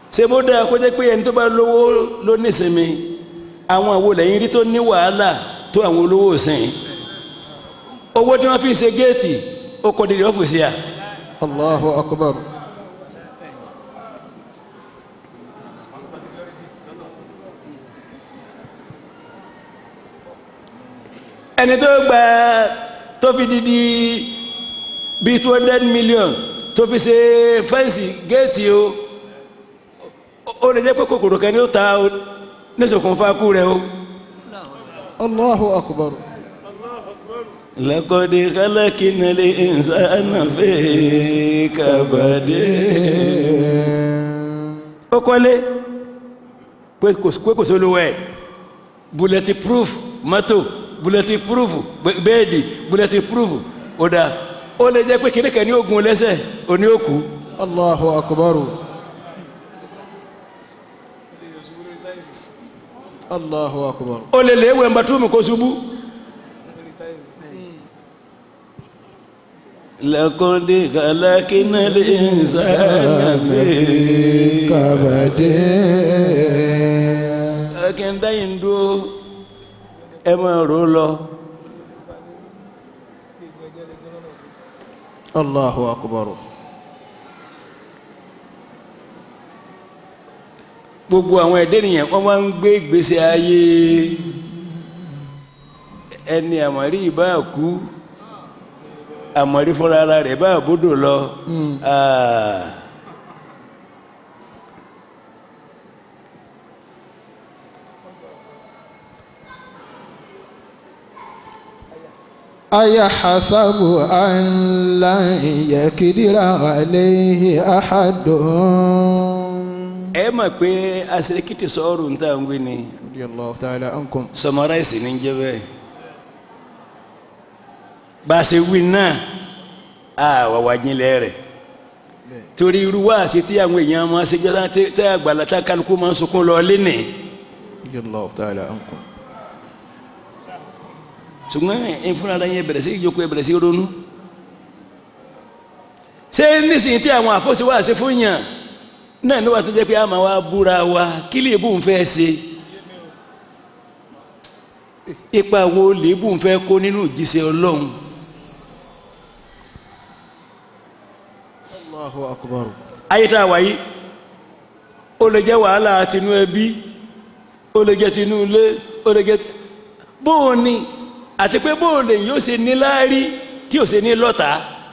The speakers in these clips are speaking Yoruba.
ṣé bó dáa kó jẹ́ pé ẹni tó bá lówó ló nísinmi àwọn àwo lẹ́yìn rí tó ní wàhálà tó àwọn olówó sìn owó tí wọ́n fi ṣe géètì ó kọ́ dídì ọ́fíìsì à Allahu akbar. ẹni tó gba tó fi dídì bíi two hundred million tó fi ṣe fẹ́ǹsì géètì o ó lè jẹ́ pé kòkòrò kan ní ó ta o nísòkùnfà kú rẹ o. Allahu akbar. لقد خلقنا الإنسان في كبد ó kọ́lé pé kò pé kò sólówó ẹ̀ bullet proof mọ́tò bullet proof bẹ́ẹ̀dì bullet proof ó dáa ó lè jẹ́ pé kíní kan ní ogun lẹ́sẹ̀ òní òkú Allahu akbar. Allahu akbar. ó lè lè wẹ̀ mbàtúmù kó ṣubú. لقد خلقنا الإنسان في كبد akẹ́ńdá yìí ń dúró ẹ máa rò ó lọ. Allahu akbar. gbogbo àwọn ẹ̀dẹ́ nìyẹn wọ́n máa ń gbé ìgbésí ayé ẹni àmọ́rí ìbá kú àmọ́rí fúnra ara rẹ̀ bá bódò lọ. Ah. أيحسب أن لن يقدر عليه أحد ẹ mọ̀ pé aṣèkìtì sọ́ọ̀rù ń tà ń wí ni رضي الله تعالى عنكم sọmọráìsì ní jẹ́ bẹ́ẹ̀ bá a ṣe wí náà a wà wá jinlẹ̀ rẹ̀ torí irú wáàsí tí àwọn èèyàn máa ṣe jẹ́ tẹ́ àgbàlá tá kálukú máa ń sunkún lọ lẹ́nìí. رضي الله تعالى عنكم ṣùgbọ́n ìfúnra yẹn bẹ̀rẹ̀ sí ìjókòó ẹ bẹ̀rẹ̀ sí ronú. ṣé nísìnyí tí àwọn àfọ́sí wá sí fún yàn náà níwà tó jẹ́ pé a máa wá búra wa kí lèébù ń fẹ́ ṣe ipa wo lèébù ń fẹ́ kó nínú ìjíṣẹ́ ọlọ́run الله أكبر ayé tá a wáyé ó lè jẹ́ wàhálà tinú ẹbí ó lè jẹ́ tinú ilé ó lè jẹ́ bóun ni àti pé bóun lè yóò ṣe níláárí tí ò ṣe ní lọ́ta.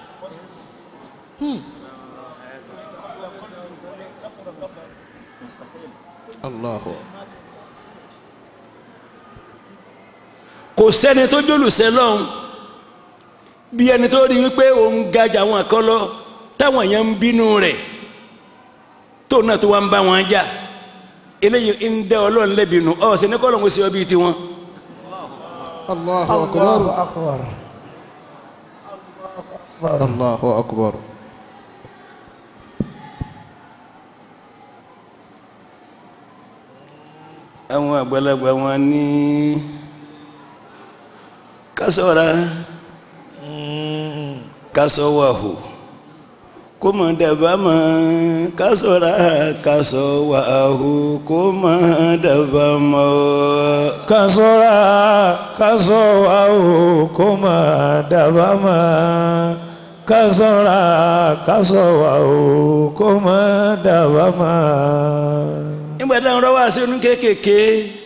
الله kò sẹ́ni tó jólùsẹ́ lọ́hùn bí ẹni tó rí wípé òun gajà àwọn kan lọ táwọn èèyàn ń bínú rẹ̀ tó náà tó wá ń bá wọn jà eléyìí ń dẹ ọlọ́run lẹ́bi nù ọ̀ sẹ́ni kọ́ lóun ṣe ọ bíi tiwọn. الله أكبر الله أكبر àwọn àgbàlagbà wọn ní kásọ̀ra kásọ̀wàhù kó mọ̀ dàbà mọ̀ kásọ̀ra kásọ̀wàhù kó mọ̀ dàbà mọ̀. kasora kasowa o kó má dábàá má kasora kasowa o kó má dábàá má. nígbà táwọn ọ̀rọ̀ wá sí inú kéékèèké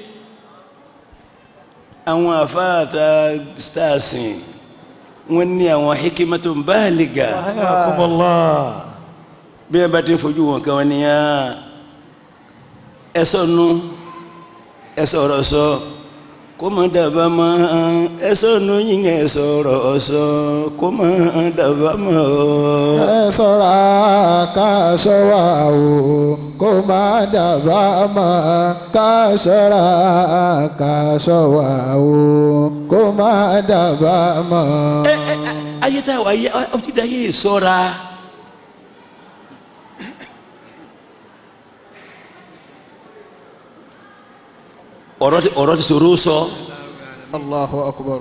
àwọn àfáàtà starsin wọ́n ní àwọn hikimatu báàlìgà ayakumullah. bí wọ́n bá ti ń fojú wọn kan wọ́n ní yá ẹ sọnù ẹ sọ̀rọ̀ sọ kó má dàbà mọ́ ẹ sọnù yín ẹ sọ̀rọ̀ sọ kó má dàbà mọ́ ẹ ṣọ́ra ká ṣọ́ra o kó má dábàá mọ́ ká ṣọ́ra ká ṣọ́ra o kó má dábàá mọ́. ẹ ẹ ayé tá a wà yé ọtí dá yé sọ́ra. ọ̀rọ̀ ti ọ̀rọ̀ ti sọ̀rọ̀ sọ Allahu akbar.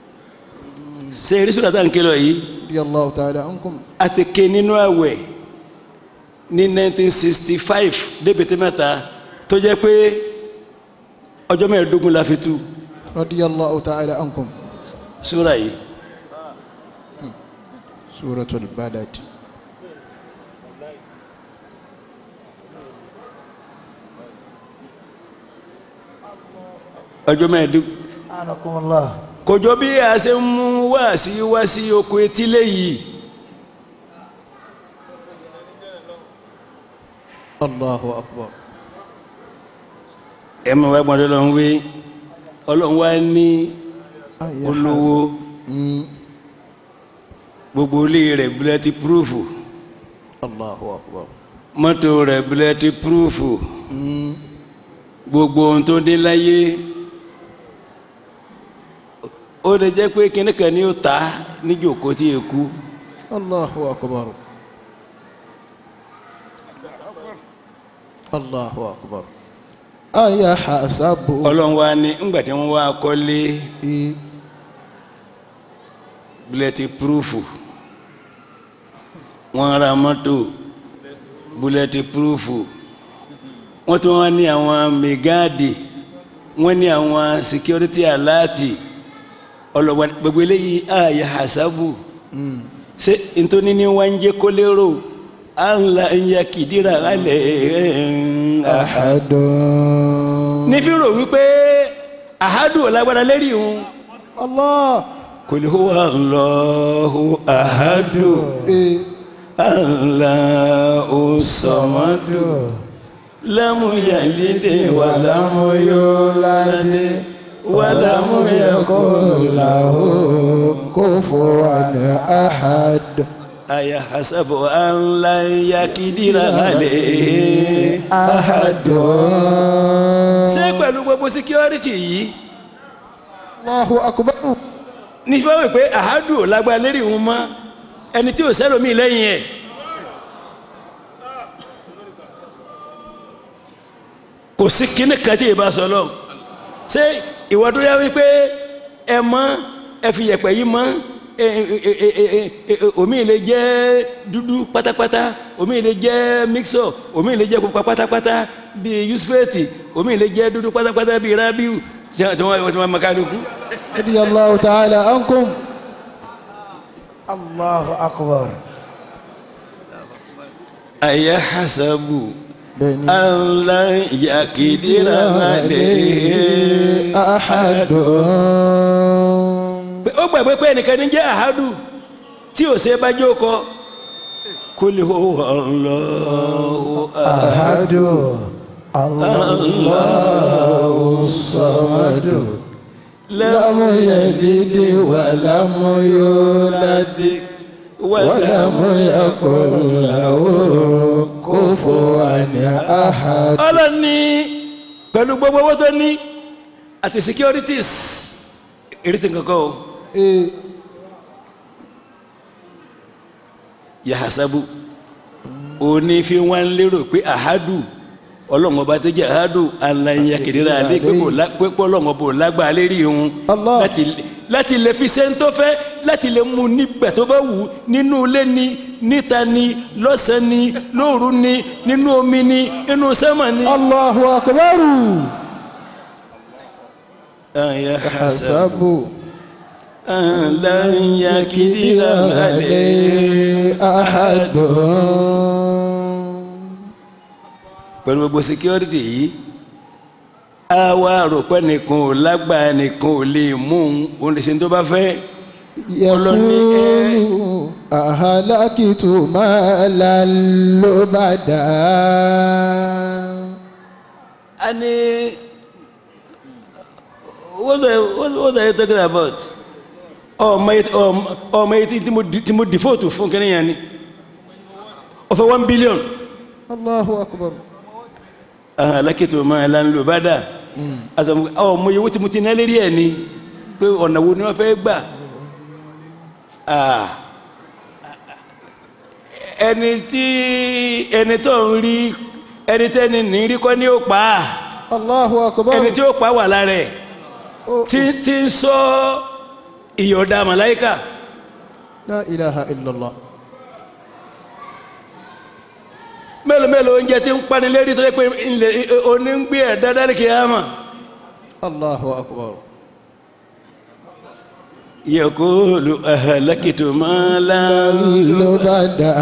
ṣe eré sọ̀rọ̀ tá à ń ké lọ yìí Radiyallahu ta'ala ankum. a ti ké nínú àwẹ̀ ní 1965 débètè mẹ́ta tó jẹ́ pé ọjọ́ mẹ́ẹ̀ẹ́dógún la fi tú radiyallahu ta'ala ankum súra yìí suratul balad ọjọ́ mẹ́ẹ̀ẹ́dógún anakumullah kòjọ bí a ṣe ń mú wá sí wá sí oko etílé yìí allahu akbar ẹ mọ̀ wá gbọ́dọ̀ lọ́n wé ọlọ́run wá ní olówó Mm, gbogbo ilé rẹ̀ búlẹ́tì púrúfù allahu akbar mọ́tò rẹ̀ búlẹ́tì púrúfù Mm, gbogbo ohun tó dé láyé ó lè jẹ́ pé kíní kan ni ó ta níjòkó tí yẹ kú allahu akbar allahu akbar aya hasabu ọlọ́run wá ní ńgbà tí wọ́n wá kọ́lé i búlẹ́tì púrúfù wọ́n ra mọ́tò búlẹ́tì púrúfù wọ́n tún wá ní àwọn mẹ́gáàdì wọ́n ní àwọn security aláàtì ọlọ́wọ́ gbogbo eléyìí ààyè hasabu ṣé ntoni ní wọ́n ń jẹ́ kó lérò ànlá ń yẹ kìdíra alẹ́ ahadun ní fi rò wípé àhádù ọ̀làgbára lérí òun allah kul huwa Allahu ahadu. i Allahu samadu lamu yalide wa lamu yulade wa lamu yakun lahu kufuwan ahad aya hasabu an lan yakidira alayhi ahadun ṣé pẹ̀lú gbogbo security yìí allahu akbar ní fẹ́ wí pé àhádù ò lágbára lérí òun mọ́ ẹni tí ò sẹ́lòmíì lẹ́yìn ẹ̀ kò sí kíní kan tí ìbá sọ lọ ṣé ìwọ tó yá wípé ẹ mọ ẹ fi yẹ̀pẹ̀ yìí mọ ẹ ẹ ẹ ẹ ẹ ẹ omi lè jẹ́ dúdú pátápátá omi lè jẹ́ mixọ omi lè jẹ́ pupa pátápátá bíi yusufeti omi lè jẹ́ dúdú pátápátá bíi rabiu tí wọ́n tí wọ́n tí wọ́n makaluku. radiyallahu ta'ala ankum allahu akbar aya hasabu bẹ́ẹ̀ni ala yakidira alayhi ahadun ó gbàgbé pé ẹnìkan ní jẹ́ àhádù tí ò ṣe bá jókòó kul huwa Allahu ahadu allahu samadu lam yalid wa lam yulad wa lam yakun lahu kufuwan ahad ọlọ́ni pẹ̀lú gbogbo owó tó ní àti securities ìrísí kankan o Eh, yahasabu òní fi wọn lérò pé àhádù ọlọ́run ọba tó jẹ́ àhádù aláya kìdíra alẹ́ pé kò lá- pé kó ọlọ́run ọba ò lágbára lérí òun Allah. láti láti lè fi ṣe ń tó fẹ́ láti lè mú nígbà tó bá wù ú, nínú ilé ni níta ni lọ́sàn-án ni lóru ni nínú omi ni nínú sẹ́mà ni. allahu akbar yahasabu hasabu aláya kìdíra alẹ́. alayhi ahadun pẹ̀lú gbogbo security yìí a wá rò pé nìkan ò lágbára nìkan ò lè mú un òun lè ṣe tó bá fẹ́ Ọlọ́ni, ẹ- yẹkùn àhàlákìtù máa la ló bá dà a ní what are what, what are you talking about ọmọ yìí ọmọ ọmọ yìí tí mo di- tí mo default fún kí nìyẹn ni ó fẹ́ one billion allahu akbar alákètò máa la ń lò bá dà àtọ̀ ọmọ yìí owó tí mo ti ná lérí ẹ̀ ni pé ọ̀nà wo ni wọ́n fẹ́ gbà Ah. ẹni tí ẹni tó ń rí ẹni tẹ́ni ní rí kọ́ ní ó pa á allahu akbar ẹni tí ó pa wà lára ẹ̀ Oh, tí tí ń sọ ìyọ̀dà màláìkà la ilaha illallah mélòó mélòó oúnjẹ tí ń pani lérí tó yẹ pé ilẹ̀ onígbé ẹ̀ dáadáa kì í hàn mọ́. Allahu akbar. yakulu ahalakitu malan. Lubada.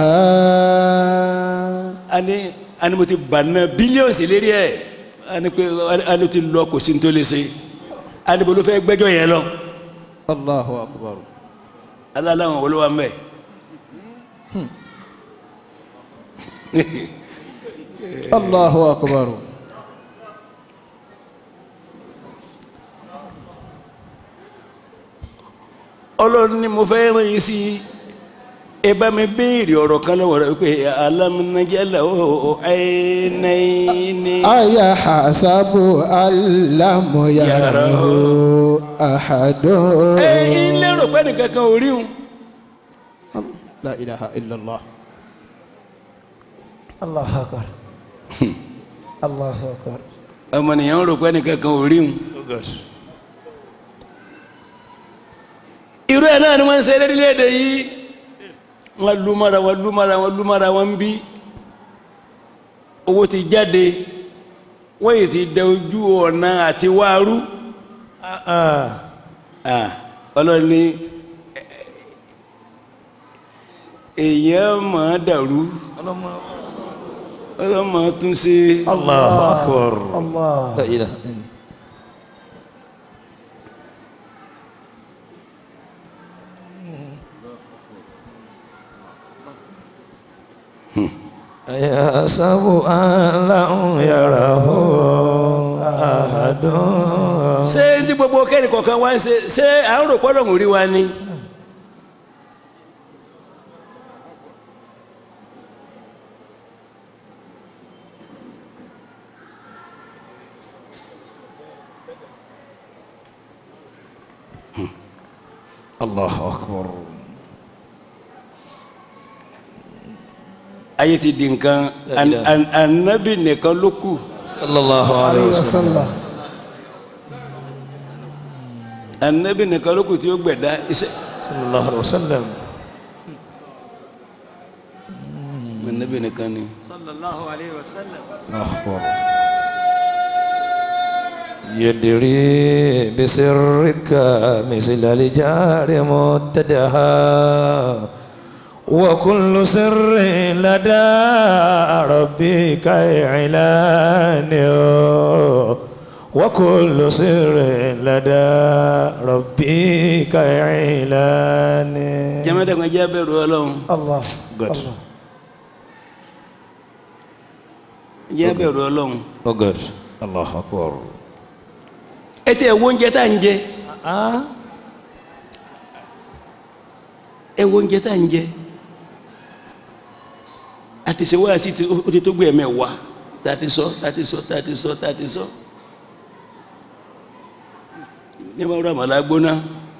ani ani mo ti banna bílíọ̀nù sí lérí ẹ̀ ani pé ani ti lọ kò sí ní tó lè ṣe ani bolo fẹ́ gbẹ́jọ́ yẹn lọ Allahu akbar. alalawọn olówó mẹ. Allahu akbar. ọlọ́run ni mo fẹ́ ràn yín sí ẹ bá mi béèrè ọ̀rọ̀ kan lọ́wọ́ rẹ pé alámúnájálà ó ẹ̀ẹ́nẹ́ẹ́ni. Aya hasabu alamu yarahu ahadun. ẹ ilé rò pé nìkan kan ò rí un. La ilaha illallah. الله أكبر الله أكبر ọmọnìyàn rò pé nìkan kan ò rí un. irú ẹ̀ náà ni wọ́n ń ṣe lédè yìí wọ́n lu mọ́ra wọ́n lu mọ́ra wọ́n lu mọ́ra wọ́n ń bí owó ti jáde wọ́n yìí ti dẹ ojú ọ̀nà àti wáárú Ah, ọlọ́run ní èèyàn máa dàrú ọlọ́mọ tún ṣe الله أكبر الله لا إله إلا يحسب أن لم يره أحد ṣé tí gbogbo kẹ́ni kọ̀ọ̀kan wá ń ṣe ṣé à ń rò pọ́lọ̀ ń rí wa ni. الله أكبر ayé ti di nǹkan an- an- anabi nìkan ló kù صلى الله عليه وسلم وسلم anabi nìkan ló kù tí ó gbẹ̀dá iṣẹ́ صلى الله عليه وسلم anabi nìkan ni. أخبر يدري بسرك مثل الجار متدها وكل سر لدى ربك إعلان وكل سر لدى ربك إعلان jẹ́mẹ́tẹ̀ kan jẹ́ bẹ̀rù ọlọ́run الله Good. الله jẹ́ bẹ̀rù ọlọ́run Oh good. الله أكبر ẹ tẹ ẹ wo oúnjẹ tá à ń jẹ ẹ wo oúnjẹ tá à ń jẹ àti ṣe wáyà sí ti- ó ti tó gbé ẹ̀mẹ́ wá tá a ti sọ tá a ti sọ tá a ti sọ tá a ti sọ ní bá rà màlá gbóná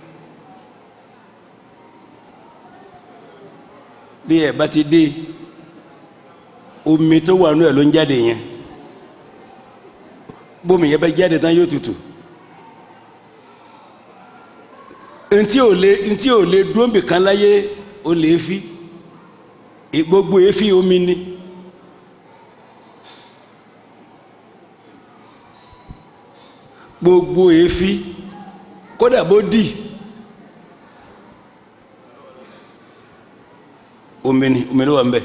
bí ẹ bá ti dé omi tó wà nú ẹ ló ń jáde yẹn bómi yẹn bá jáde tán yóò tutù ntí ò lè ntí ò lè dúnbì kan láyé ó lè fi E- gbogbo efi omi ni gbogbo efi kódà bó dì omi ni omi ló wà ń bẹ.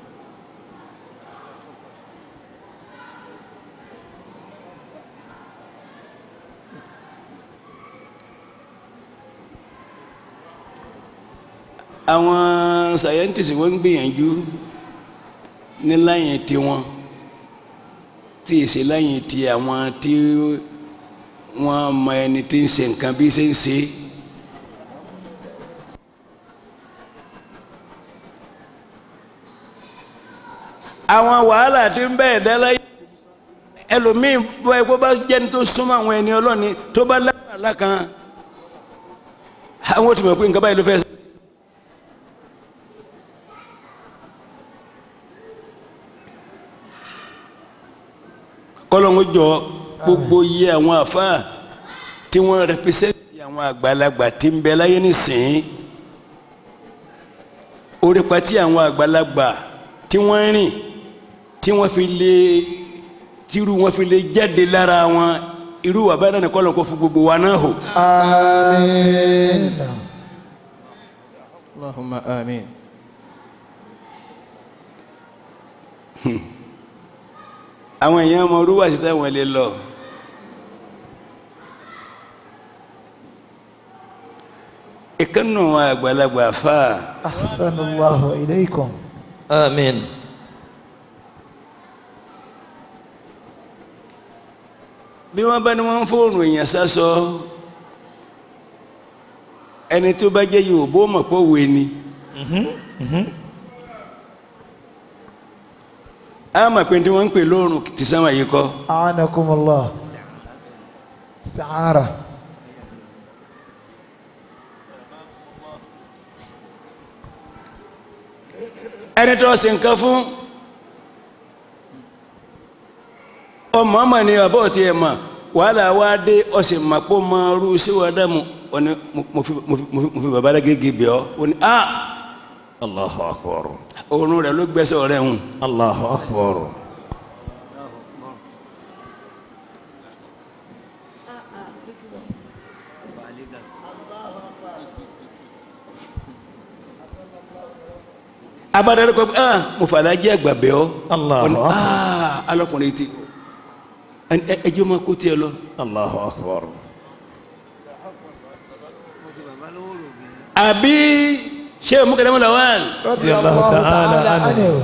àwọn scientists wọ́n ń gbìyànjú ní láyìn tiwọn tí èsì láyìn ti àwọn tí wọ́n mọ ẹni tí ń ṣe nǹkan bí ṣe ń ṣe. àwọn wàhálà tí ń bẹ́ẹ̀ dẹ́lẹ́ ẹlòmíì bọ́ ẹ kó bá jẹ́ni tó súnmọ́ àwọn ẹni ọlọ́ni tó bá lábàlá kan àwọn ò tí mọ̀ pé nǹkan báyìí ló fẹ́ ṣe. kọlọ́ngó jọ gbogbo yẹ àwọn àfáà tí wọ́n rẹpẹsẹ́ntì àwọn àgbàlagbà tí ń bẹ láyé nísìnyí orípa tí àwọn àgbàlagbà tí wọ́n rìn tí wọ́n fi lè tírú wọ́n fi lè jáde lára wọn irú wà báyìí náà kọ́lọ̀ kó fún gbogbo wa náà hò. آمين اللهم آمين àwọn èèyàn ọmọ orúwà sí táwọn lè lọ. ìkànnù àgbàlagbà fáà. أحسن الله إليكم آمين bí wọ́n bá ní wọ́n ń fóònù èèyàn sásọ ẹni tó bá jẹ́ Yorùbá ó mọ̀ pé òwe ni a mọ̀ pé tí wọ́n ń pè lóòrùn ti sáwọn yìí kọ́ أعانكم الله استعارة ẹni tó ṣe nǹkan fún ọmọ ọmọ ni ọbọ̀ tí ẹ mọ̀ wàhálà wá dé ọ̀sẹ̀ màpọ̀ mọ rú síwájú mu ọ̀ni mo fi mo fi mo fi mo fi bàbá gègé bẹ̀ ọ́ ó ní a الله أكبر òórùn rẹ̀ ló gbẹ́sẹ̀ ọ̀rẹ́ hùn الله أكبر abadari kọ ah mo fàlà jẹ́ àgbà bẹ̀ ọ́ Allahu Ó ní, Akbar. ah alọkùnrin ti ẹ- ẹ- ẹjọ́ máa kó tiẹ̀ lọ. الله أكبر àbí ṣé o mú kẹlẹ́ mọ́ làwọn رضي الله الله تعالى تعالى عنه. عنه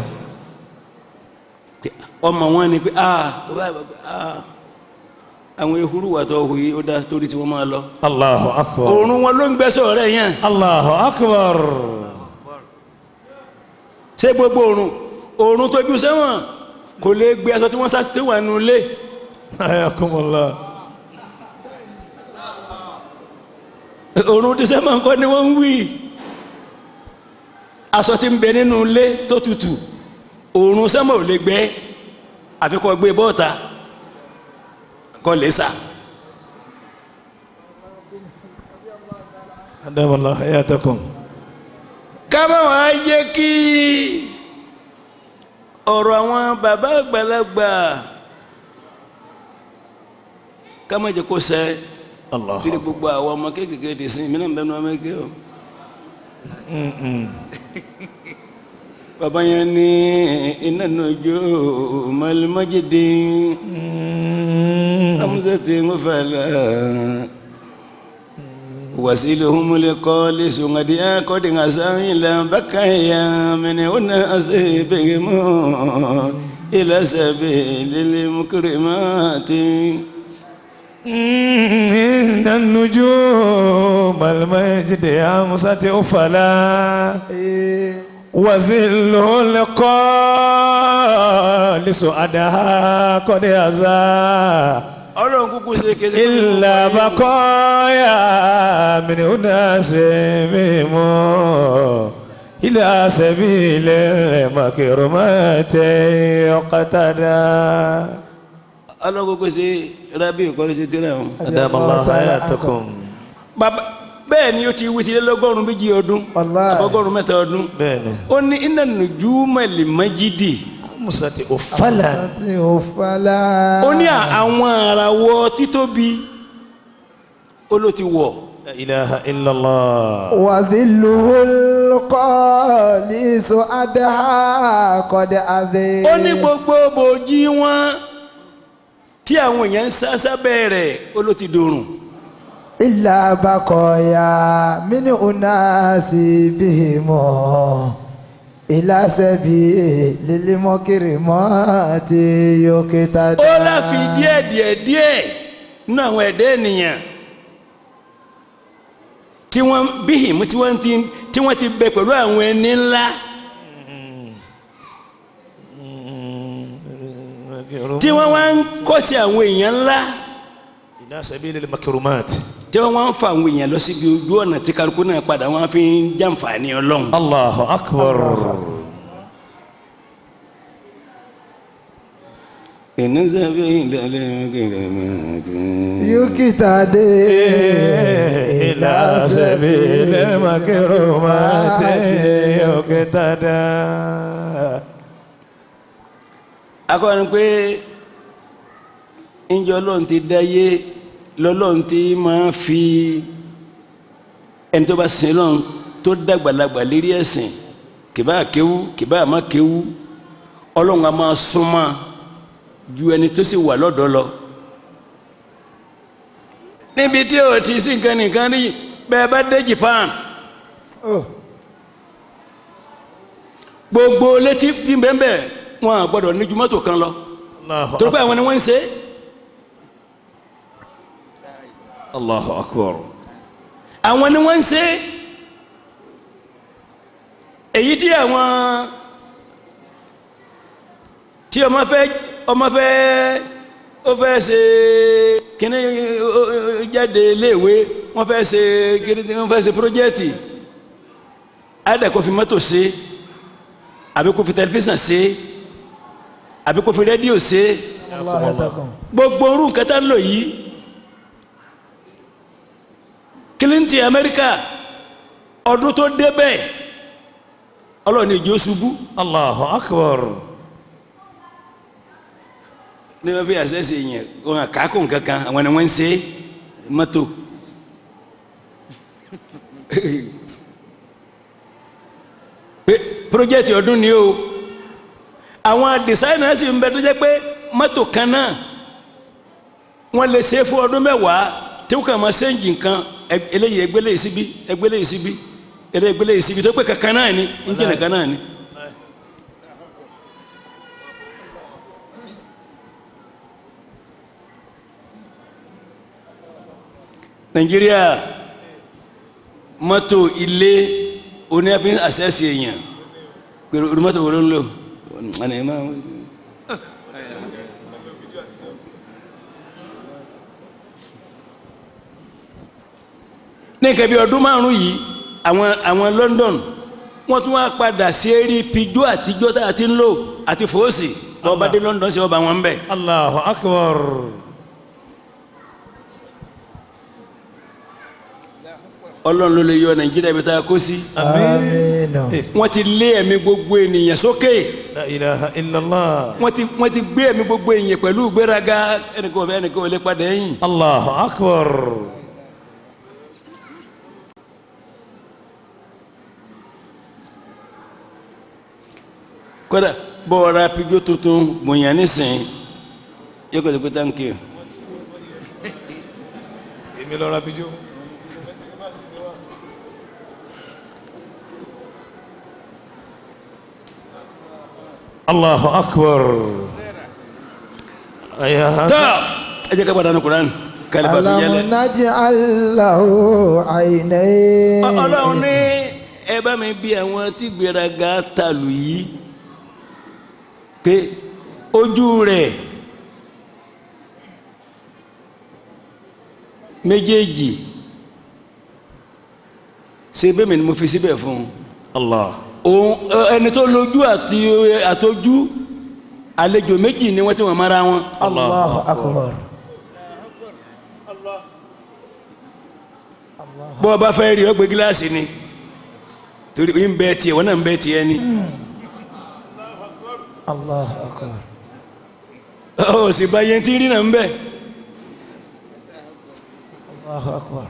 ọmọ wọn ni pé ah bàbá bàbá, ah àwọn ehuru wà tó hu yìí ó dá torí tí wọ́n máa lọ. الله أكبر òórùn wọn ló ń gbẹ́sẹ̀ ọ̀rẹ́ yẹn الله أكبر ṣé gbogbo òórùn òórùn tó ju sẹ́wọ̀n kò lè gbé aṣọ tí wọ́n sá sí wà nù lé حياكم الله òórùn tí sẹ́wọ̀n kọ́ ni wọ́n ń wí aṣọ tí ń bẹ nínú ilé tó tutù òórùn sẹ́wọ̀n ò lè gbẹ àfi kó gbé bọ́ọ̀ta kó lè sà. أدام الله حياتكم kábà wá jẹ́ kí ọ̀rọ̀ àwọn bàbá àgbàlagbà ká má jẹ́ kó sẹ́ الله kí ni gbogbo àwọn ọmọ kéékèèké di sin mí náà bẹ́ẹ̀ ni wọ́n mẹ́kẹ́ o. bàbá yẹn ní iná nojú malimajide amúsẹ̀tì ń fàlà wasiluhum liqali sungadi akodi ngasangila bakaya mene una asibihim ila sabilil mukrimati عند النجوم المجد يا مسات أفلا وزل القال سعدها قد يزا ọlọ́run kúkú ṣe kéde إلا بقايا من أناس ميمو إلى سبيل المكرمات يقتدى ọlọ́run kúkú ṣe rábì ìkọ́lé ṣe tẹ́lẹ̀ wọn. أدام الله حياتكم bàbá bẹ́ẹ̀ ni ó ti wí tilẹ̀ lọ́gọ́rùn-ún méjì ọdún Wallahi. àbọ̀gọ́rùn-ún mẹ́ta ọdún بẹ́ẹ̀ni ó ní iná nùjú mẹ́lìmẹ́jìdì مسات أفلا Àti òfàlà. ó ní àwọn àràwọ̀ títóbi ó ló ti wọ̀ لا إله إلا الله وزله القاليس أدها قد أذي ó ní gbogbo bòójì wọn tí àwọn èèyàn ń sá sábẹ́ rẹ̀ ó ló ti dòrùn إلا بقايا من أناس بهم إلى سبيل المكرمات يقتدى ó láfi díẹ̀ díẹ̀ díẹ̀ nínú àwọn ẹ̀dá ènìyàn tí wọ́n bíhìm tí wọ́n ti tí wọ́n ti bẹ pẹ̀lú àwọn ẹni ńlá tí wọ́n wá ń kọ́ sí àwọn èèyàn ńlá إلى سبيل المكرمات tí wọ́n wá ń fa àwọn èèyàn lọ síbi ojú ọ̀nà tí kálukú náà padà wọ́n fi ń jàǹfààní ọlọ́run. الله أكبر iná sábẹ́ ìdálẹ́ mọ́kìlẹ́mọ́tì. يقتدى إلى سبيل المكرمات يقتدى akọni pé ńjọ lọ́n ti dáyé lọ́lọ́n ti máa fi ẹni tó bá sin lọ́n tó dàgbàlagbà lérí ẹ̀sìn kìbá kéwú kìbá àmọ́ kéwú ọlọ́run a máa súnmọ́ ju ẹni tó sì wà lọ́dọ̀ lọ. níbi tí o ti sí nǹkan nìkan rí bẹ́ẹ̀ bá dé Japan Oh. gbogbo létí bí bẹ́ẹ̀ wọn à gbọ́dọ̀ ní ju mọ́tò kan lọ الله torí pé àwọn ni wọ́n ń ṣe é. الله أكبر àwọn ni wọ́n ń ṣe é. èyí tí àwọn tí ọmọ fẹ́ ọmọ fẹ́ ó fẹ́ ṣe kíní ó- ó- ó- jáde iléèwé wọ́n fẹ́ ṣe kíní wọ́n fẹ́ ṣe pírójẹ́tì àdà kó fi mọ́tò ṣe àbí kó fi tẹlifíṣàn ṣe àbí kó fi rédíò ṣe Allah yatakum. gbogbo orú nǹkan tá ń lò yìí Clinton Amẹ́ríkà ọdún tó débẹ̀ ọlọ́ọ̀ni ìjọ ṣubú الله أكبر ní wọ́n fi àṣẹ́sẹ̀ yẹn wọn àkákò nǹkankan àwọn ni wọ́n ń ṣe mọ́tò pé pírójẹ́tì ọdún ni o àwọn dìsáínà sì ń bẹ tó jẹ́ pé mọ́tò kan náà wọ́n lè ṣe é fún ọdún mẹ́wàá tí wọ́n kàn máa ṣéǹjì nǹkan ẹ- eléyìí ẹgbẹ́lẹ́ yìí síbí ẹgbẹ́lẹ́ yìí síbí eléyìí ẹgbẹ́lẹ́ yìí síbí tó pé kankan náà ni ìjìnlẹ̀ kan náà ni. nàìjíríà mọ́tò ilé oníyàfín àṣẹ́sì èèyàn pẹ̀lú orí mọ́tò wo ló ń lò ọ̀nà ẹ̀ máa ní nǹkan bí ọdún márùn yìí àwọn àwọn London wọ́n tún wá padà sí eré pijó àtijọ́ tá a ti ń lò àti fòósì lọ́ọ́ bá dé London sí ọba wọn ń bẹ̀. الله أكبر ọlọ́run ló lè yọ nàìjíríà ibi tá a kó sí. Àmín. wọ́n ti lé ẹ̀mí gbogbo ènìyàn sókè لا إله إلا الله wọ́n ti wọ́n ti gbé ẹ̀mí gbogbo ènìyàn pẹ̀lú ìgbéraga ẹnìkan ò fẹ́ ẹnìkan ò lè padà ẹ̀yìn. الله أكبر kódà bọ́ọ̀rọ̀ apijó tuntun gbòòyàn nísìnyí yóò kọ́ ẹ̀ pé thank you. èmi lọ ra bíjó. الله أكبر يا tọ́ ẹ jẹ́ ká padà ní kuran kálíbà tó yẹlẹ̀. Alam naj'al lahu aynayn. Ọ- ọlọ́run ní ẹ bá mi bí àwọn tí gbéraga tàlù yìí pé ojú rẹ̀ méjèèjì ṣe bẹ́ẹ̀ mi ni mo fi síbẹ̀ fún un الله òun ẹ- ẹni tó lójú àti àtọjú àlejò méjì ni wọ́n ti wọ́n mara wọn. Allahu akbar. bọ́ ọ bá fẹ́ rí ọ gbé gíláàsì ni torí ń bẹ tiẹ̀ wọ́n náà ń bẹ tiẹ̀ ni. Allahu akbar. ó sì bá yẹn tí ń rí náà ń bẹ. Allahu akbar.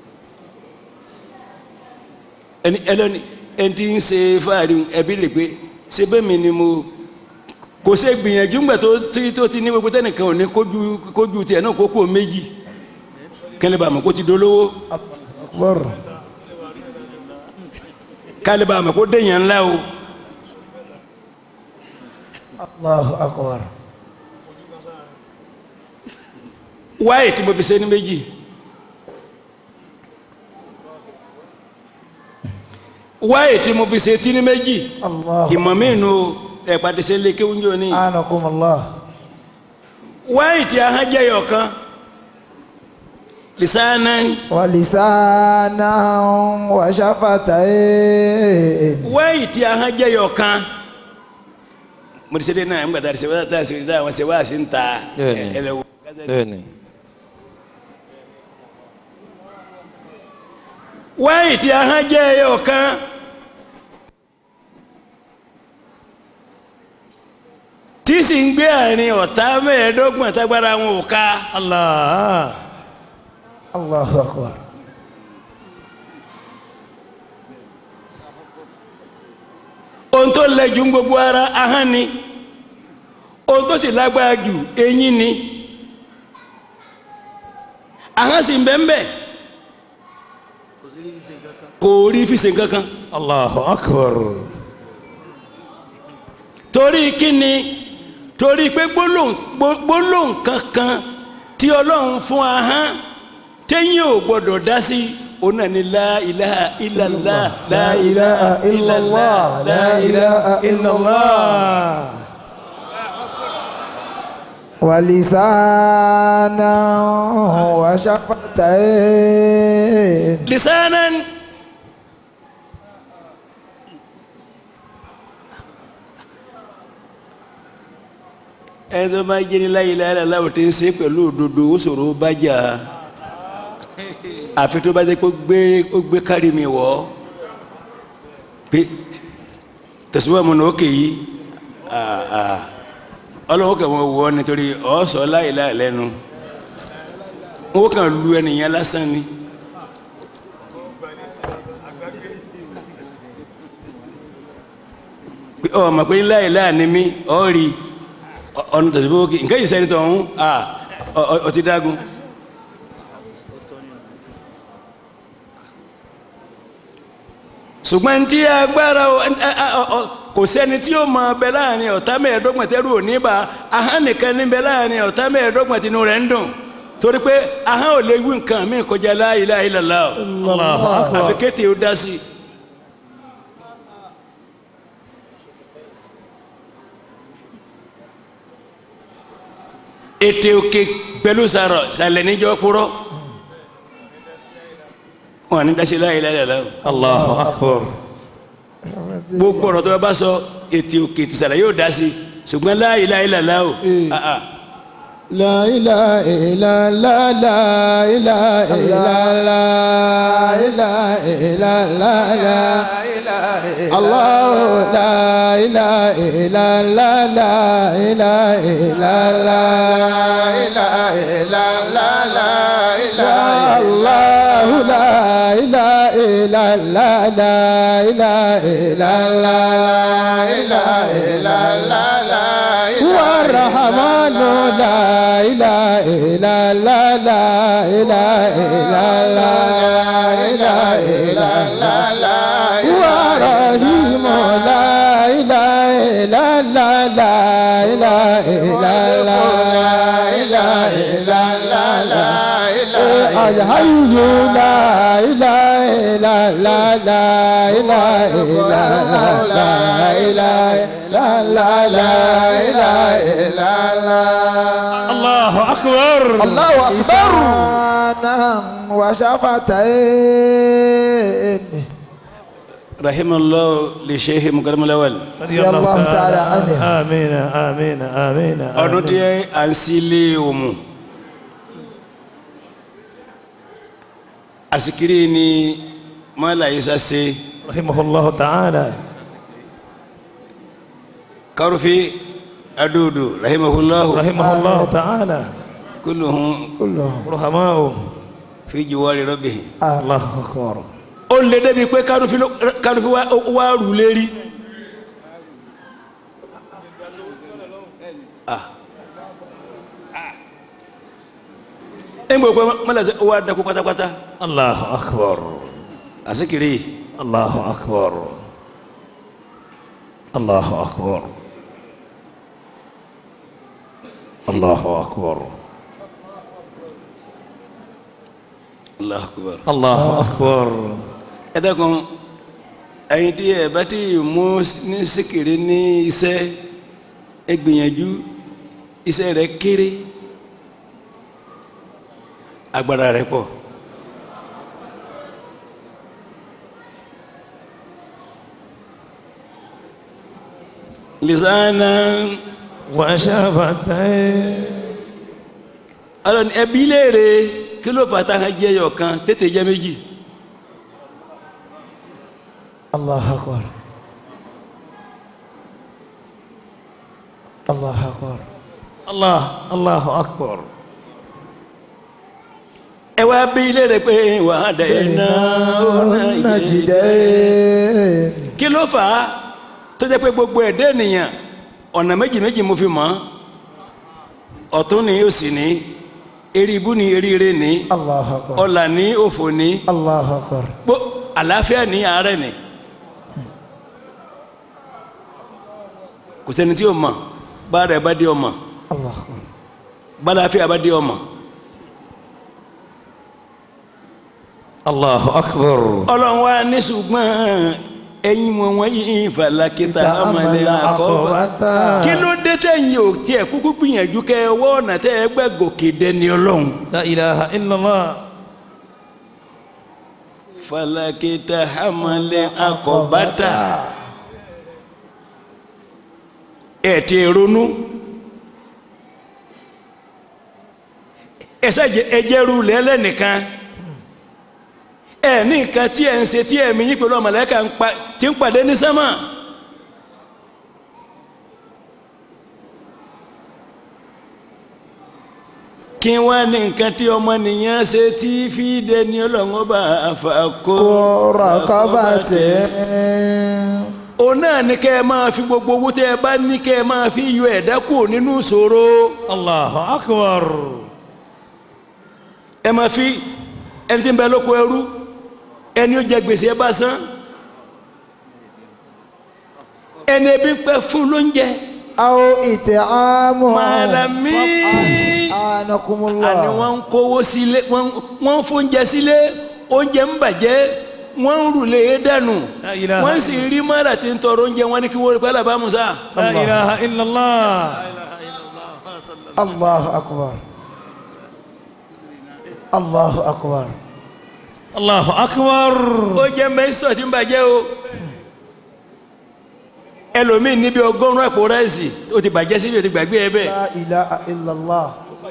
ẹni ẹlẹ́ni ẹni tí ń ṣe fáàrí ẹbí lè pé ṣe bẹ́ẹ̀ mi ni mo kò ṣe gbìyànjú ńgbà tó tí tó ti ní gbogbo tẹnìkan ò ní kójú kójú tiẹ̀ náà kókó méjì kẹlẹ́ bá mọ̀ kó ti dolówó Akbar. kálí bá mọ̀ kó déyàn ńlá o Allahu akbar. wáyé tí mo fi ṣe ní méjì wáyé tí mo fi ṣe tí ní méjì Allahu ìmọ̀ mi nù ẹ̀ pàdé ṣe lé kéwúnjọ ní anakum Allah. wáyé tí a hàn jẹ́ yọ̀kan lisana Wa lisanan wa shafatayn. wáyé tí a hàn jẹ́ yọ̀kan mo ti ṣe dé náà nígbà tá a ti ṣe wá tá a ṣe dá àwọn ṣe wá sí ń ta Bẹ́ẹ̀ni. ẹlẹ́wọ̀ bẹ́ẹ̀ni wáyé tí a hàn jẹ́ yọ̀kan tí sì ń gbé àárín ọ̀tá mẹ́ẹ̀ẹ́dọ́gbọ̀n tágbára wọn ò ká Allah. Allahu akbar. ohun tó lẹ jù ń gbogbo ara ahọ́n ni ohun tó sì lágbára jù eyín ni ahọ́n sì ń bẹ́ẹ̀ bẹ́ẹ̀ kò rí fi ṣe kankan Allahu akbar. torí kíni torí pé gbólóhùn gbó- gbólóhùn kankan tí ọlọ́run fún ahọ́n téyìn ò gbọ́dọ̀ dá sí òun náà ni la ilaha illallah la ilaha illallah la ilaha illallah. ولسانا وشفتين lisanan ẹni tó bá jẹ́ ní la ilaha illallah tí ń ṣe pẹ̀lú òdodo ó ṣòro bá jà àfi tó bá jẹ́ pé ó gbé ó gbé kárí mi wọ̀ ọ́ pé tẹ̀síwọ́n mu ní òkè yìí ah, ah. ọlọ́run kẹ́ wọ́n wọ́ nítorí ọ̀ sọ la ilaha lẹ́nu wọ́n kàn lu ẹnìyẹn lásán ni. pé ọ mọ̀ pé ńlá ìlà ni mí ọ rí ọ- ọ̀nà tẹ̀sí bó kí nǹkan yìí sẹ́ni tó ń à ọ- ọ- ọ ti dágun. ṣùgbọ́n tí agbára o- ẹ- ẹ- ọ- ọ- kò sẹ́ni tí ó mọ bẹ láàrin ọ̀tá mẹ́ẹ̀ẹ́dọ́gbọ̀n tẹ́rù ò ní bá ahọ́n nìkan ní bẹ láàrin ọ̀tá mẹ́ẹ̀ẹ́dọ́gbọ̀n tinú rẹ̀ ń dùn torí pé ahọ́n ò lè wí nǹkan mí kọjá la ilaha illallah o. Allahu akbar. àfi kété ó dá sí i. ètè òkè pẹ̀lú sàrọ̀ sàlẹ̀ níjọ́ kúrọ́ wọn ní dáṣẹ́ láyé láyé láyé Allahu akbar. gbogbo ọ̀rọ̀ tó bá sọ ètè òkè tìsàlẹ̀ yóò dá sí i ṣùgbọ́n láyé láyé láyé o Eh. ah, ah. لا إله إلا الله لا إله إلا الله لا إله إلا الله الله لا إله إلا الله لا إله إلا الله لا إله إلا الله الله لا إله إلا الله لا إله إلا الله لا إله إلا الله هو الرحمن لا إله إلا الله لا إله إلا الله لا إله إلا الله هو الرحيم لا إله إلا الله لا إله إلا الله لا إله إلا الله الحي لا إله إلا الله لا إله إلا الله لا إله إلا الله لا إله إلا الله Allahu akbar. الله أكبر لسانا وشفتين رحم الله لشيخ مكرم الأول Radiyallahu ta'ala anhu. Àmín, àmín, àmín. ọdún tí a ń sílé òmù àsìkiri ni mọ́lá isa ṣe Rahimahullahu ta'ala. kárùfí adúdú rahimahullahu Rahimahullahu ta'ala. kulluhum كلهم Ruhamau. fi jiwari rabbihi Allahu akbar. ó lè débi pé kárùfí ló- kárùfí wá wá rù lérí Ah. ẹgbẹ́ pé mọ́lá ṣe wá dákú pátápátá Allahu akbar. àsìkiri Allahu akbar. Allahu akbar. Allahu akbar. Allahu akbar. Allahu akbar. ẹ dákun ẹ̀yin tí ẹ bá ti mú ní síkìrì ní iṣẹ́ ẹ gbìyànjú iṣẹ́ rẹ̀ kéré agbára rẹ̀ pọ̀ lisana Wa shafatayn. ọlọ́ni ẹbí léèrè kí ló fà táwọn jẹyọ kan tètè jẹ méjì الله أكبر الله أكبر الله الله أكبر ẹ wá bí ilé rẹ pé wà á dẹ̀ iná ọ̀nà ìjẹ́ النجدين kí ló fà á tó jẹ́ pé gbogbo ẹ̀dẹ́ ènìyàn ọ̀nà méjì méjì mo fi mọ̀ ọ́ ọ̀tún ni òsì ní eré ibú ni eríire ní الله أكبر ọ̀là ní òfò ní الله أكبر gbó àlàáfíà ní àárẹ̀ ní kò sẹ́ni tí o mọ̀ bá rẹ̀ bá dé ọmọ الله أكبر bá àlàáfíà bá dé ọmọ الله أكبر ọlọ́run wa ní ṣùgbọ́n ẹ̀yin wọn wọ̀nyí falakita amalẹ̀ àkọ́bá kí ló dé tẹ̀yìn ò tiẹ̀ kúkú gbìyànjú kẹ́ ẹ wọ́ ọ̀nà tẹ́ ẹ gbẹ́ gòkè dẹni ọlọ́run. لا إله إلا الله falakita amalẹ̀ àkọ́bátà ẹ̀ ti ronú ẹsẹ̀ ẹjẹ̀rú lẹ́lẹ́nìkan ẹ̀ ní nǹkan tí ẹ̀ ń ṣe tí ẹ̀mí yín pẹ̀lú ọmọlẹ́ka ń pa- tí ń pàdé ní sánmà. kí wọ́n ní nǹkan tí ọmọnìyàn ṣe tí fi dẹni ọlọ́run ọba àfàkó رقبة òun náà ní kẹ́ ẹ máa fi gbogbo owó tẹ́ ẹ bá ní kẹ́ ẹ máa fi yọ ẹ̀dá kúrò nínú ìṣòro الله أكبر ẹ máa fi ẹni tí ń bẹ lóko ẹrú ẹni ó jẹ gbèsè ẹ bá san ẹni ebi ń pẹ fún lóúnjẹ أو إطعام màlámí أعانكم àní الله wọ́n ń kówó sílé wọ́n wọ́n ń fóúnjẹ sílé oúnjẹ ń bàjẹ́ wọ́n ń rùlé e dànù La ilaha wọ́n sì rí mọ́ra tí ń tọrọ oúnjẹ wọn ní kí wọ́n rí pẹ́lá bá musa. لا إله إلا الله الله أكبر الله أكبر الله أكبر oúnjẹ mẹ́sítọ̀ tí ń bàjẹ́ o ẹlòmíì níbi ọgọ́rùn-ún àpò ráìsì ó ti bàjẹ́ síbi ó ti gbàgbé ẹ bẹ́ẹ̀ لا إله إلا الله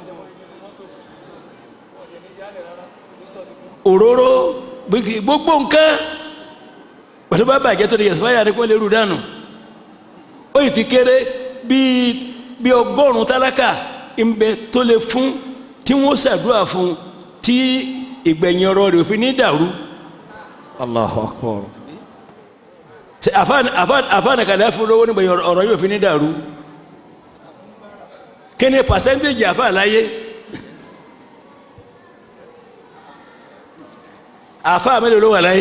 òróró gbogbo- gbogbo nǹkan pẹ̀lú bá bàjẹ́ tó ti yẹ̀sìpáyà ni kò lè rú dànù ó yìí ti kéré bíi bíi ọgọ́rùn-ún tálákà ìbẹ tó lè fún tí wọ́n ṣàdúrà fún tí ìgbẹ̀yìn ọ̀rọ̀ rẹ̀ òfin ní dàrú الله أكبر Ṣé àfáàní àfáàní àfáàní kàlẹ́ fún lówó nígbẹ̀yìn ọ̀rọ̀ ọ̀rọ̀ yóò fi ní dàrú kí ni pàṣẹ́ntéèjì àfáà láyé àfáà mélòó ló wà láyé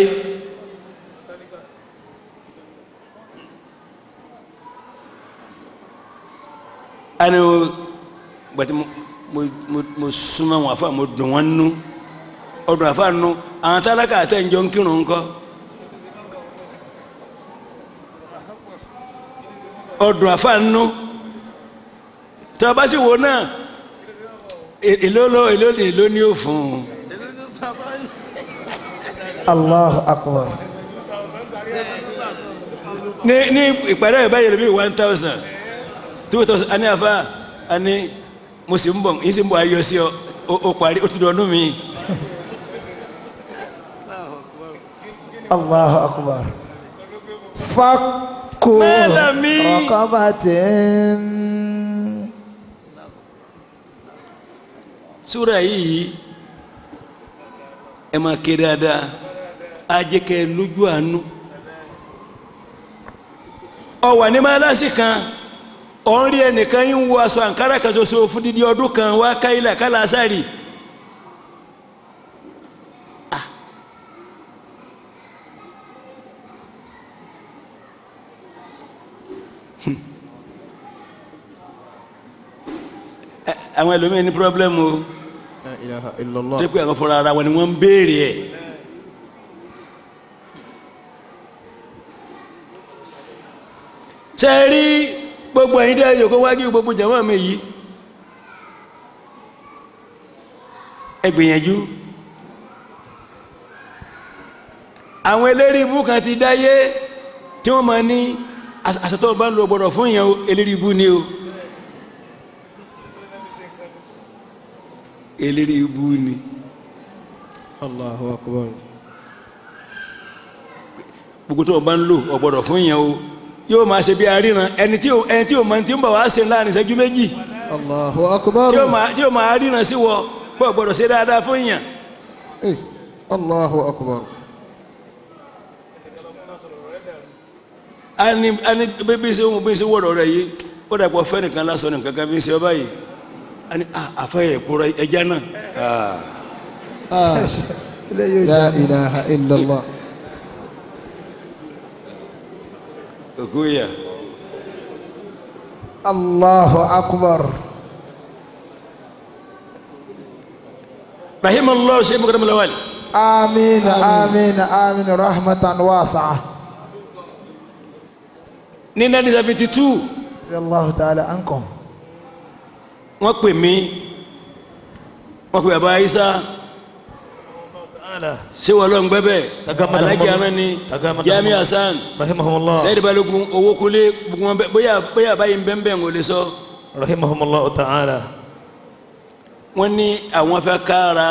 ani o gbàtí mo mo mo mo súnmọ́ wọn àfáà mo dùn wọn nú ọdún àfáà nú àwọn tálákà àtẹ̀jọ́ ń kírun ńkọ́. ọdún àfàànú tí a bá sì wò náà è- èló ló èló ní èló ní ó fún un الله أكبر ní ní ìpàdé ẹ̀ báyìí lóbi one thousand two thousand ani afa ani mo sì ń bọ̀ yín sì ń bọ̀ ayọ̀ sí ọ ó- ó parí ó ti dọ̀ ọdún mi الله أكبر فك Mẹ́lẹ̀mí. رقبة súra yìí ẹ máa ké dáadáa á jẹ́ kẹ́ ẹ lójú àánú ọ wà ní mọ́lásì kan ọ̀ ń rí ẹnìkan yín ń wọ aṣọ àǹkárá kan ṣoṣo fún dídí ọdún kan wá káyìlá kálá sáré àwọn ẹlòmíín ní pírọ́blẹ́mù o La ilaha illallah. tó pé àwọn fúnra ara wọn ni wọ́n ń béèrè ẹ̀. ṣe é rí gbogbo ẹ̀yin dẹ́ yòókù wájú gbogbo jàmọ́ mi yìí ẹ gbìyànjú àwọn eléré ibú kan ti dáyé tí wọ́n máa ní àṣà tó bá ń lo gbọ́dọ̀ fún yẹn o eléré ibú ni o eléré ibú ni. Allahu akbar. gbogbo tó o bá ń lò o gbọ́dọ̀ fún yẹn o yóò máa ṣe bí aríran ẹni tí ò ẹni tí ò mọ tí ń bọ̀ wá ṣe láàrin ìṣẹ́jú méjì Allahu akbar. tí ó máa tí ó máa ríran sí wọ pọ̀ gbọ́dọ̀ ṣe dáadáa fún yàn Eh, Allahu akbar. ani ani bí ṣe ń bí ṣe wọ̀rọ̀ rẹ̀ yìí ó dàpọ̀ fẹ́ nìkan lásán nìkan kan bí ṣe ọba yìí ani ah àfẹ́yẹ̀ kúrọ̀ ẹja náà ah Ah, ilé yóò la jẹ́ ilaha illallah. òkú yà Allahu akbar. rahimallahu ṣe mọ̀kàdà mọ̀lẹ́wàlì آمين آمين آمين رحمة واسعة ní nineteen seventy two رضي الله تعالى عنكم wọ́n pè mí wọ́n pè bàbá Isa تعالى ṣé wọ́n lọ ń gbẹ́ bẹ́ẹ̀ Tagamada alájí Muhammad. aná ni Tagamada Jami Muhammad. Hasan رحمهم الله Sayyid Balogun owó kulé gbogbo wọn bẹ bóyá bóyá báyìí ń bẹ́ẹ̀ bẹ́ẹ̀ ń wọlé sọ رحمهم الله تعالى wọ́n ní àwọn fẹ́ kára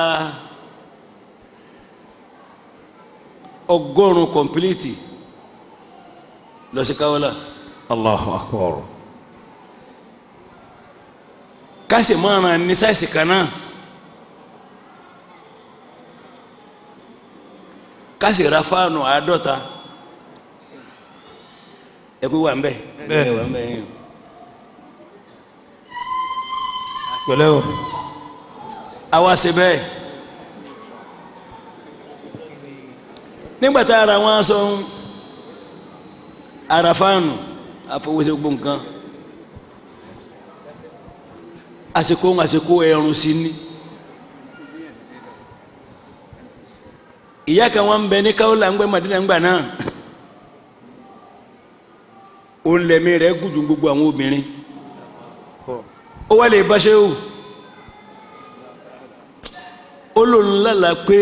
ọgọ́rùn-ún kọ̀mpilíìtì lọ sí káwọ́lá الله أكبر kásì márùn ní sáìsì kan náà kásì ra fáànù àádọ́ta ẹkú wà ń bẹ Bẹ́ẹ̀ni. wà ń bẹ yín pẹ̀lẹ́ o àwa ṣe bẹ́ẹ̀ nígbà tá ara wọn sọ ń ara fáànù àfọwọ́sẹ̀ gbogbo nǹkan àsìkò ń àsìkò ẹ̀rùn sí ni ìyá kan wọn ń bẹ ní káwọlà ń gbẹ Madina ńgbà náà òun lẹ̀mí rẹ̀ gùn ju gbogbo àwọn obìnrin ó wá lè bá ṣe o ó lòun lálà pé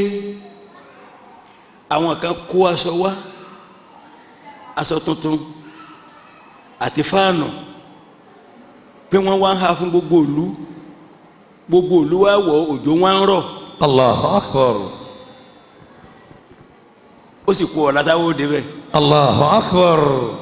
àwọn kan kó aṣọ wá aṣọ tuntun àti fáànù pé wọ́n wá ń ha fún gbogbo ìlú gbogbo ìlú wa wọ̀ òjò wá ń rọ̀ الله أكبر ó sì kú ọ̀la táwọn òde bẹ́ẹ̀ الله أكبر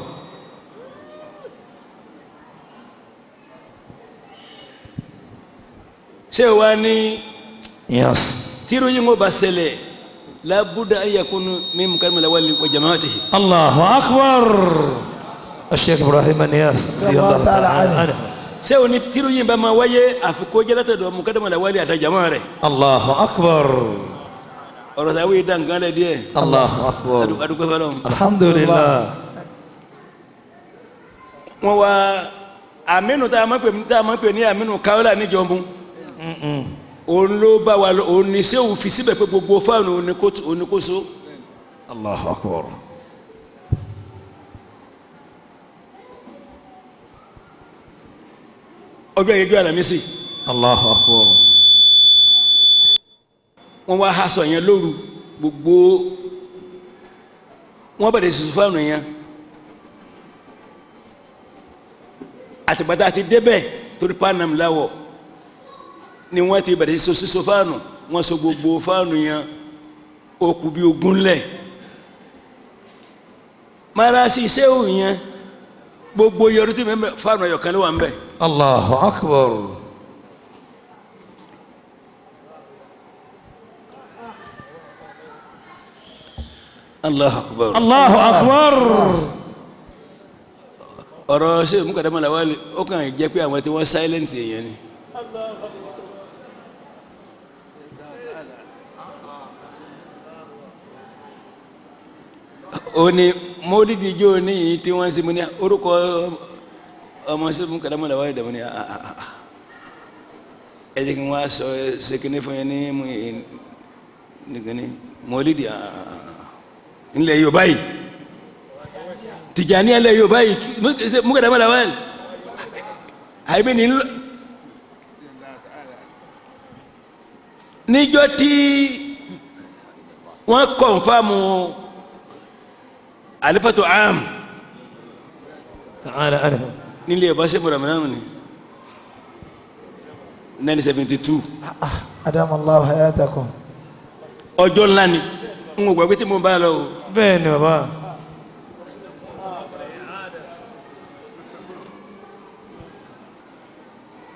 ṣé o wá ní يس tírú yìí ń bá ṣẹlẹ̀ lábúdà ayakunu mímu kárìmọ̀lá wà ní jamaatihi الله أكبر الشيخ إبراهيم النياس رضي الله تعالى عنه ṣé o ní tírú yìí bá máa wáyé àfikún jẹ́lẹ́tẹ̀dọ̀ mukadamọ̀lá wà ní àtàjàmọ́ rẹ̀ الله أكبر ọ̀rọ̀ táwọn yìí dàn kan lẹ̀ díẹ̀ الله أكبر adúgbò fọlọ́n. الحمد لله wọn wá aminu tá a máa pè tá a máa pè ní aminu kaola níjọba òun ló bá wa lọ òun ní sẹ́wù fi síbẹ̀ pé gbogbo fáànù oníkóso الله أكبر ọjọ́ ìjọ àlàmísì الله أكبر wọn wá aṣọ yẹn lóru gbogbo wọn bẹ̀rẹ̀ sísun fáànù yẹn àtìgbàtà àti débẹ̀ torí panam láwọ̀ ni wọ́n ti bẹ̀rẹ̀ sísun fáànù wọ́n so gbogbo fáànù yẹn ó kù bí ogún lẹ̀ marasi sẹ́wù yẹn gbogbo yẹrù tí mẹ́mẹ́ fáànù ẹ̀yọ̀kan ló wà ń bẹ̀ الله أكبر Allahu Akbar الله أكبر ọ̀rọ̀ ṣe mú kàdámọ́ la wálé ó kàn jẹ́ pé àwọn tí wọ́n silent èèyàn ni ó ní mọ́lídìí ijó níyì tí wọ́n ṣe mú ní orúkọ ọmọ ṣe mú kàdámọ́ la wálé dàmú ní ah, ah, ah. ẹ jẹ́ kí wọ́n á sọ ṣe kíní fún yẹn ní mú yẹn nìkan ní mọ́lídìí ah, ah, ah, ah. ńlẹ̀ Yorùbá yìí tìjàní ẹlẹ yorùbá yìí mukadama la wáyé àyèmí ni ńlọ níjọ́ tí wọ́n kọnfàmù alifatu am تعالى عنه nílé ẹ̀bá sẹ́mu ramanamu ni nine seventy two أدام الله حياتكم ọjọ́ ńlá ni n kò gbàgbé tí mo bá lọ o بين بابا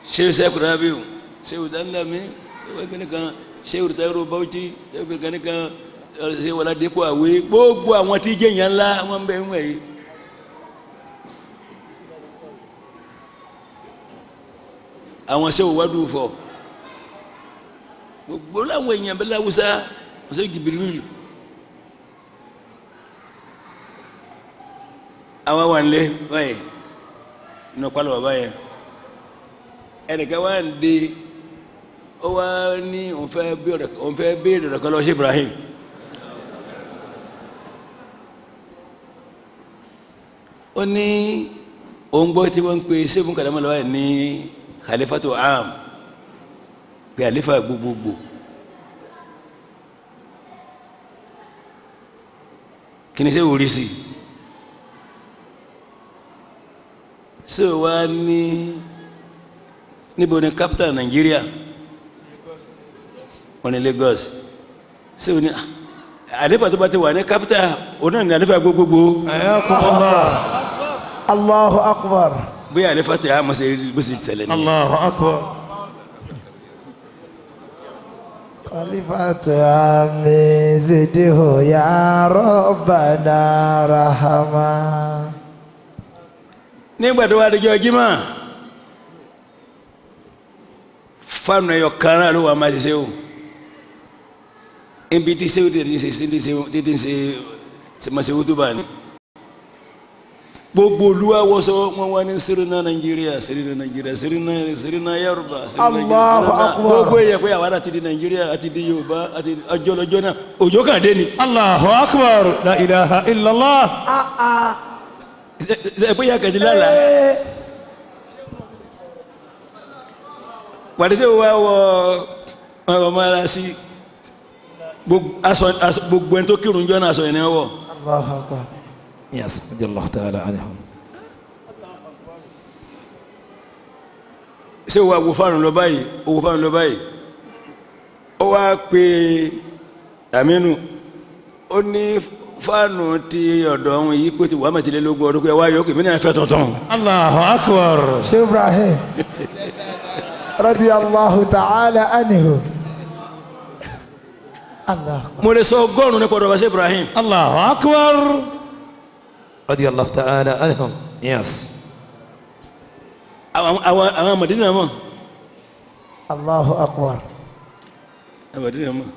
sehu sẹkuru abiyu sehu danlami sehu kini kan sehu tayiru bauchi sehu kini kan sehu wala depo awe gbogbo àwọn tí jẹ yẹn ńlá wọn bẹ ń wẹ yìí. àwọn sehu wadu fọ gbogbo làwọn èèyàn bẹ lawusa wọn sehu jibirilu àwọn wà nílé báyìí nínú kpalọ bàbá yẹn ẹnìkan wà ń de ó wá ní òun fẹ́ béèrè òun fẹ́ béèrè rẹ̀ kọ́ lọ́wọ́ sí Ibrahim ó ní òun gbọ́ tí wọ́n ń pe sẹ́gun kàdámọ́ lọ́wọ́ yẹn ní khalifatu am pé àlefa gbogbogbò kí ni sẹ́wọ̀n rí sí sẹ́wọ̀n wá ní níbo ni capital Nàìjíríà wọn ni Lagos sẹ́wọ̀n ní àlefa tó bá ti wà ní capital òun náà ní àlefa gbogbogbò ayakumullah Allahu akbar. bóyá àlefa tẹ àmọ́ sẹ́ bó ṣe ṣẹlẹ̀ ní. allahu akbar Khalifatu ami zidihu ya Rabbana rahama. nígbà tó wá dijọ́ jimá fáànù ẹ̀yọ kan náà ló wà máa ṣiṣẹ́ o ibi tí sẹ́wọ́n tètè ṣe sí tètè ṣe ṣèmọ̀ṣẹ́wó tó bá ní. gbogbo olúwa wọṣọ wọn wá ní sírínà nàìjíríà sírínà nàìjíríà sírínà sírínà yorùbá sírínà nàìjíríà Allahu sírínà Akbar. gbogbo èèyàn pé àwọn àti di nàìjíríà àti di yorùbá àti ọjọ́ lọ́jọ́ náà òjò kàn dé ni. allahu akbar la ilaha illallah Ṣe- ṣe pé yà kàdí lálàá. wàdísẹ́ wo wá wọ ọmọ ara sí gbogbo aṣọ- aṣọ- gbogbo ẹni tó kírun jọ náà aṣọ yẹn ni wọ́n wọ̀ Allahu akbar. yes radiyallahu ta'ala anhum ṣé wo àwo fáànù lọ báyìí owó fáànù lọ báyìí ó wá pe Aminu ó ní fáànù ti ọ̀dọ̀ ọ̀hún yìí pé ti wàá mẹ́tìlélógún ọdún pé wá yọ kí mí náà fẹ́ tuntun allahu akbar Sheikh Ibrahim. Radiyallahu ta'ala anhu. Allah. mo lè sọ ọgọ́rùn-ún nípa ọ̀dọ̀ wa ṣe Ibrahim allahu akbar radiyallahu ta'ala anhum yes àwọn àwọn- àwọn Mádínà mọ̀ Allahu akbar. àwọn Mádínà mọ̀.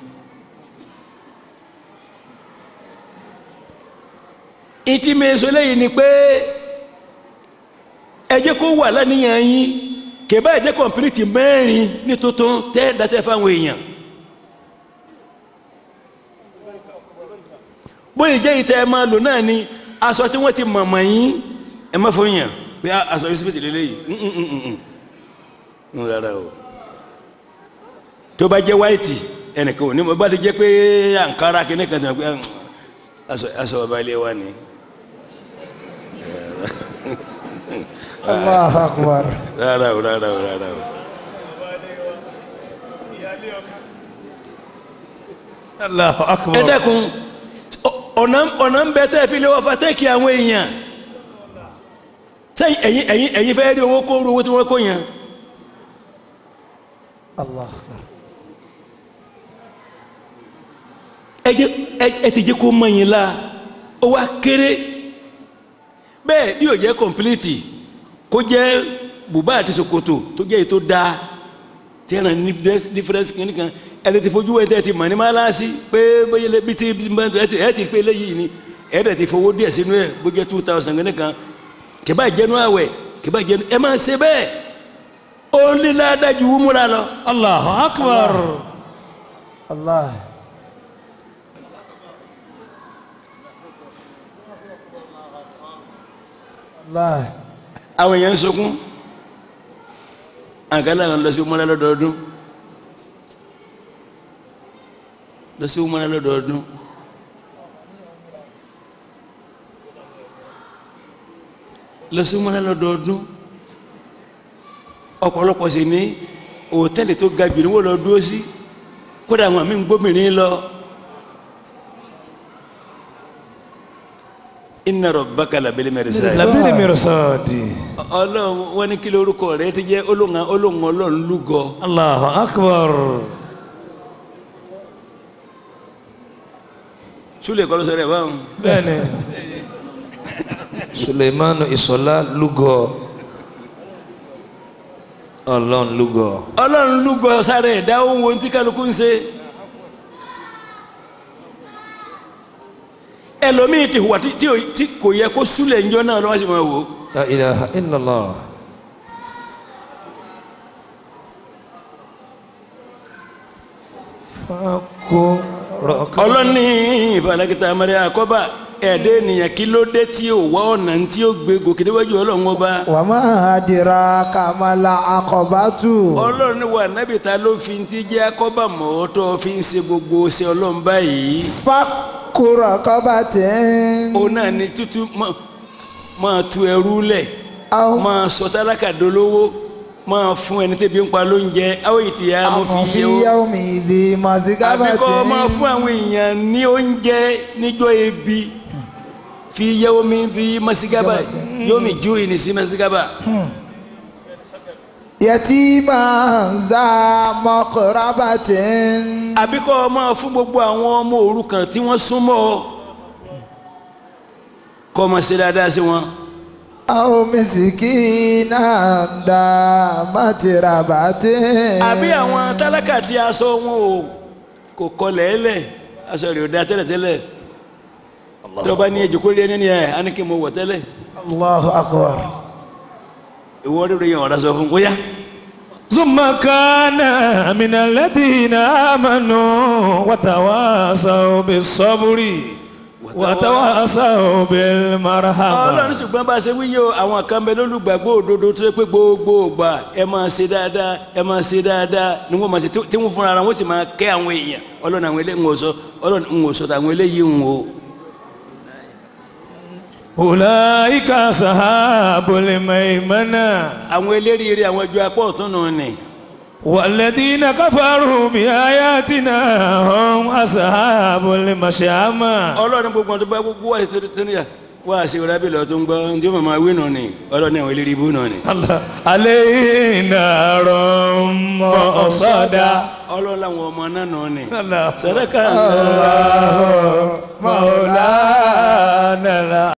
ìtì mẹ́sọ lẹ́yìn ni pé ẹ jẹ́ kó wà lánìyàn yín kèbá ẹ jẹ́ kọ̀mpilìtì mẹ́rin ní tuntun tẹ́ dátẹ́ fáwọn èèyàn bóyá jẹ́ ìtẹ́ ẹ máa lò náà ni aṣọ tí wọ́n ti mọ̀mọ́ yín ẹ má fún yàn pé a- aṣọ yìí síbìtì lélẹ́yìí Mm, mm, mm, mm, mm. ń rárá o tó bá jẹ́ wáìtì ẹnìkan ò ní mọ̀ bá ti jẹ́ pé àǹkárá kìíní kan tó ń pẹ́ aṣọ aṣọ ọba ilé wa ni Allahu akbar. rárá o rárá o rárá o. allahu akbar ẹ dẹ́kun ọ- ọ̀nà ọ̀nà ń bẹ tẹ́ ẹ fi lé wọ́n fa tẹ́ẹ̀kì àwọn èèyàn sẹ́yìn ẹ̀yin ẹ̀yin ẹ̀yin fẹ́ rí owó kó ru owó tí wọ́n kó yẹn Allah akbar. ẹ jẹ́ ẹ- ẹ ti jẹ́ kó mọ̀ yín la ó wá kéré bẹ́ẹ̀ bí yóò jẹ́ kọ̀mpilíìtì kó jẹ́ bùbá àti ṣòkòtò tó jẹ́ èyí tó dáa tí ẹ̀ràn ní dífẹ́rẹ́nsì kìíní kan ẹ lè ti fojú ẹ̀ tẹ́ ẹ ti mọ̀ ní máláàsì pé bóyá ilé bí ti ẹ ti ẹ ti pé eléyìí ni ẹ dẹ̀ ti fowó díẹ̀ sínú ẹ̀ bó jẹ́ two thousand kìíní kan kìbá jẹnu àwẹ̀ kìbá jẹnu ẹ máa ṣe bẹ́ẹ̀ ó ní ládájú wúmúra lọ. allahu akbar Allah. Allah. àwọn èèyàn ń sunkún àgálà lọ sí wúmúra lọ́dọọdún lọ sí wúmúra lọ́dọọdún lọ sí wúmúra lọ́dọọdún ọ̀pọ̀lọpọ̀ sì ní òtẹ́ẹ̀lì tó ga jù ní wọ́n lọ dúró sí kódà àwọn àmì ń gbómìnir lọ inna rabbaka labil mirsad labiri mirsadi ọlọ́run wọn ní kí lórúkọ rẹ ti jẹ́ olóhùn olóhùn ọlọ́run lúgọ allahu akbar súlẹ̀ kọ́ ló sọ rẹ̀ báwọn bẹ́ẹ̀ni suleimanu isola lugọ ọlọ́run lugọ ọlọ́run lúgọ sáré ẹ̀dá ohun ohun tí kálukú ń ṣe ẹlòmíì ti hùwà tí- tí ò- tí kò yẹ kó súlẹ̀ ńjọ́ náà lọ́wọ́ sí máa wò ó la ilaha illallah fako rọka ọlọ́ni ìfàlàkìtà amẹ́rẹ́ àkọ́bà ẹ̀ẹ́dẹ́ ènìyàn kí ló dé tí ò wá ọ̀nà tí ó gbé gòkè níwájú ọlọ́run ọba وما أدراك ما العقبة ọlọ́run ní wà nábì ta ló fi ti jẹ́ akọ́bà mọ́ tó fi ń ṣe gbogbo ṣe ọlọ́run báyìí فك رقبة ó náà ní tútù mọ́- máa tu ẹrú lẹ̀ أو máa sọ tálákà dolówó máa fún ẹni tẹ́bi ń pa lóúnjẹ àwọn ìtìyà mo أو fi في yẹ o يوم ذي àbí kọ́ máa مسغبة fún àwọn èèyàn ní oúnjẹ níjọ́ ebi fi yẹ omi di masigaba yóò mi ju ìní sí masigaba يتيما ذا مقربة àbí kọ́ máa fún gbogbo àwọn ọmọ òrukàn tí wọ́n súnmọ́ ọ kọ́ máa ṣe dáadáa sí wọn أو مسكينا ذا متربة àbí àwọn tálákà tí aṣọ wọn ò kò kọlẹ̀ ẹlẹ̀ aṣọ rẹ̀ ò da tẹ́lẹ̀tẹ́lẹ̀ tí wọ́n bá ní ẹjọ́ kó lé ní ẹ̀ á ní kí n mọ wọ̀ tẹ́lẹ̀ الله أكبر ìwọ rírọ yẹn ọ̀rá sọ fún bóyá ثم كان من الذين آمنوا وتواصوا بالصبر وتواصوا بالمرحمة ọlọ́run ṣùgbọ́n bá a ṣe wíyẹ o àwọn kan bẹ lólùgbàgbọ́ òdodo tó yẹ pé gbogbo ògbà ẹ máa ṣe dáadáa ẹ máa ṣe dáadáa ni wọ́n máa ṣe tí wọ́n fúnra ara wọn sì máa kẹ́ àwọn èèyàn ọlọ́run àwọn eléyìí ń wò sọ ọlọ́run ń wò sọ tàwọn eléyìí ń wò. أولئك أصحاب الميمنة àwọn eléríire àwọn ẹjọ́ apá ọ̀tún nù ni والذين كفروا بآياتنا هم أصحاب المشأمة ọlọ́run gbogbo ọdún bá gbogbo wá sí tó níyà wá sí rábì lọ tó ń gbọ́ tí ó máa wí nù ni ọlọ́run àwọn eléríire ibú nù ni. الله علينا رم صدى ọlọ́run làwọn ọmọ náà nù ni. الله sàdákà مولانا